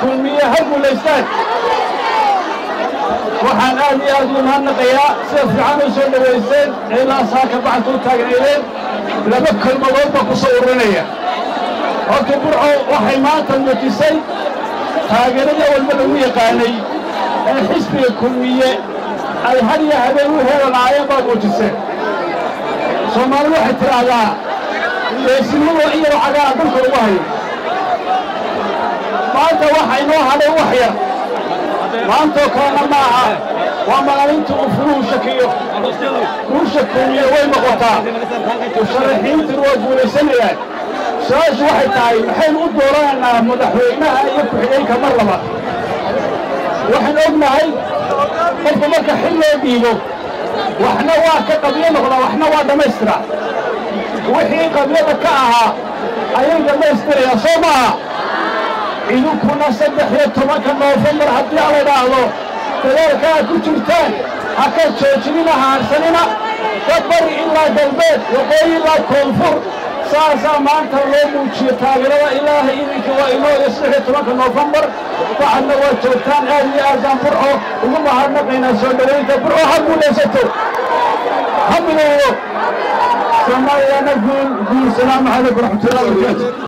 kulmiye ha guulaystaan waxaan aad iyo aad u mahadnaqayaa sida fiican u soo dhowayseen ee ilaa saaka bacanta u taagnaydeen laba kelmadood baa ku soo ururinaya horta burco waxay maanta muujisay taageeradii awalba lagu yaqaanay ee xisbiga kulmiye ay had iyo habeen u heelanaayeen baa muujiseen soomaalidu waxay tidhaahdaa geesinimo iyadoo cagaara dhulka ugu hayo maanta waxa inoo hadhay wax yar maantoo kalena ma aha waa maalinta uu furuhu shakiyo guusha kulmiye way noqotaa musharaxiintuna waa guulaysanayaan su-aashu waxay tahay maxaynu u dooranaynaa madaxweynaha iyo ku-xigeenka mar labaad waxaan ognahay qofka marka xil loo dhiibo waxna waa ka qabyo noqdaa waxna waa dhammaystira wixii qabyada ka ahaa ayay dhammaystirayaan soo maaha idinkuna saddex iyo tobanka noofembar haddii aan la dhaahdo dadaalka aad ku jirtaan ha ka joojinina haarsanina ka bari ilaa galbeed waqooyi ilaa koonfur saasaa maanta loo muujiyo taageerada ilaahay idinka waa inoo iyo saddex iyo tobanka noofembar waxadna waa joogtaan aad iyo aadaan burco ugu mahadnaqaynaa soo dhowaynta burco ha guulaysato ha midowdo soomaaliyana guul guul salaamu calaykum waraxmatullahi wabarakaatu